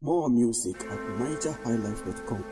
More music at nigerhighlife.com.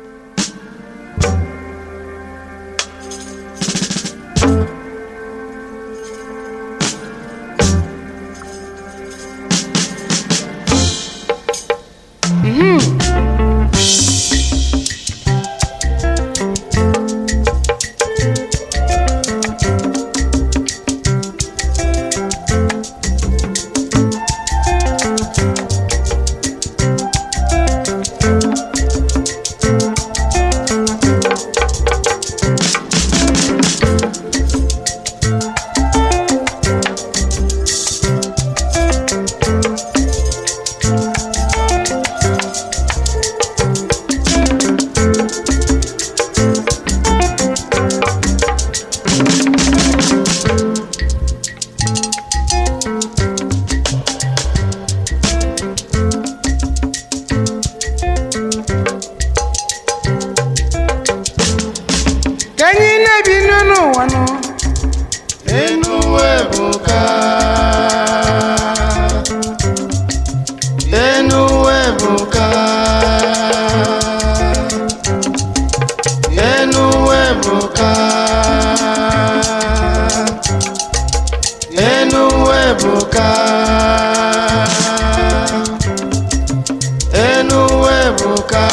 ka anyị na-ebi n'ụwa nụ enu ebuka enu ebuka enu ebuka enu ebuka enu ebuka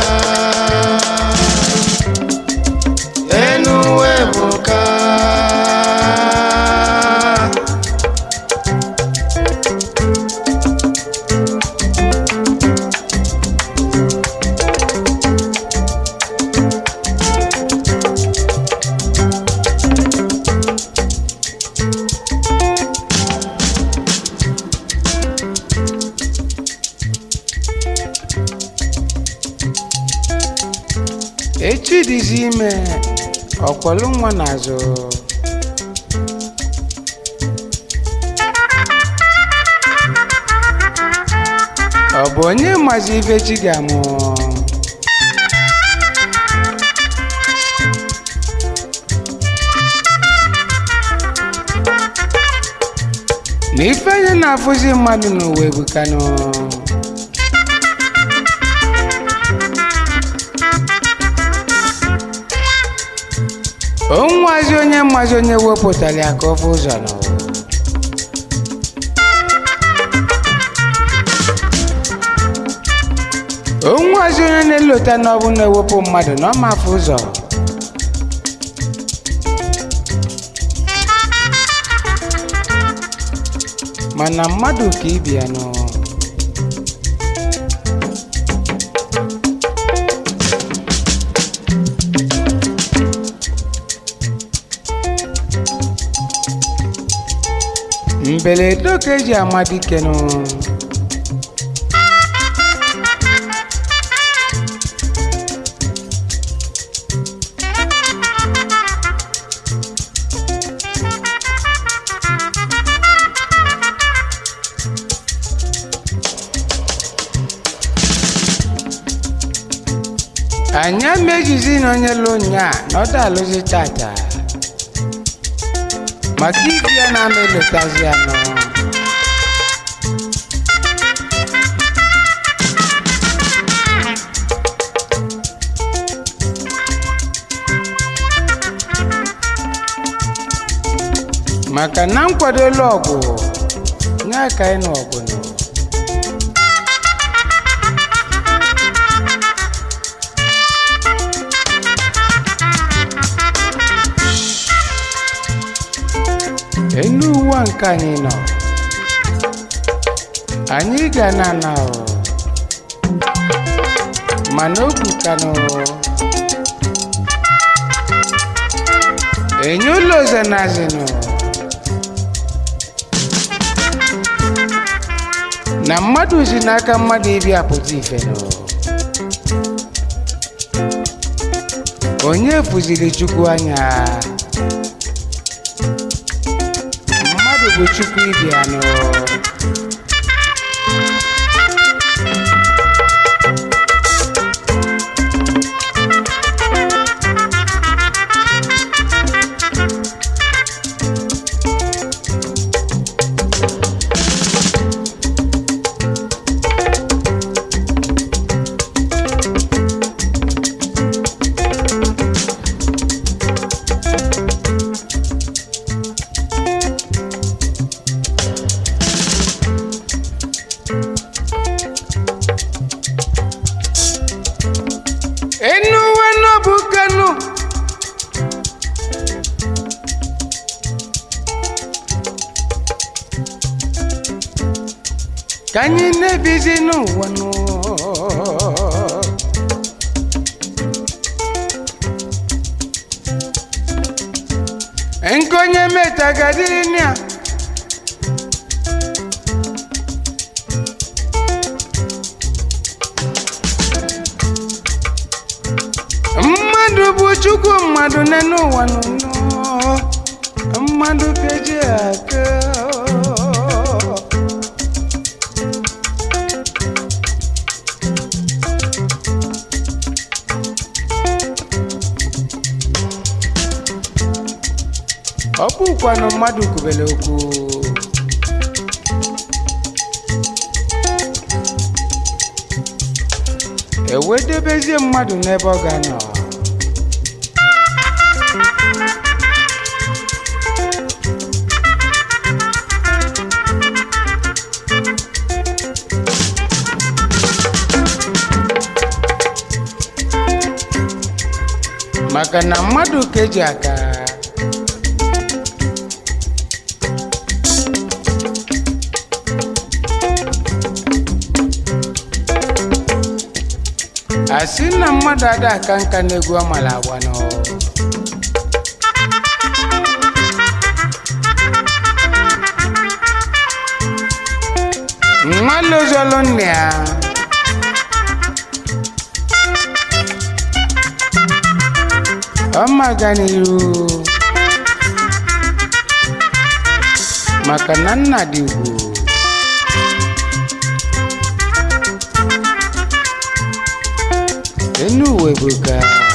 enu ebuka echi dịzi ime ọkwọlụ nwa n'azụ ọ bụ onye mazi ife chi ga-amụ na ife onye na-afụzi mmadụ n'ụwa ebukanụ onwazi onye mmazi onye wepụtara ya ka ọ bụ ụzọ n'ụwa onwazi onye na-elota na ọ bụ na-ewepụ mmadụ na ọ mafụ ụzọ mana mmadụ ka ibia nụ mberede ka eji ama dike nụ anyị amejizi na onye lụ nya na ọda alụzi tata maka ibi ya na-ama elotazi ya nọ maka na nkwadola ọgwụ nye ka anyị na ọgwụ nọ enu ụwa nke anyị nọ anyị ga na ana o mana obu kanụ enye ụlọ oze na azinụ na mmadụ si n'aka mmadụ ibi apụta ife nụ onye fụziri chukwu anya mmadụ bụ chukwu ibi anụ ka anyị na-ebizi n'ụwa nụ nke onye metagadịrị ya mmadụ bụ chukwu mmadụ n'elu ụwa nụnụ mmadụ keji aka ọ bụkwanụ mmadụ kwubere okwu ewedebezie mmadụ n'ebe ọ ga-anọ maka na mmadụ ka eji aka asị na mmadụ ada aka nka n'egwu amala agba nọ nwa lozolu nne ya ọma ga n'iru maka na nna dị ugwu enu uwe bụ ka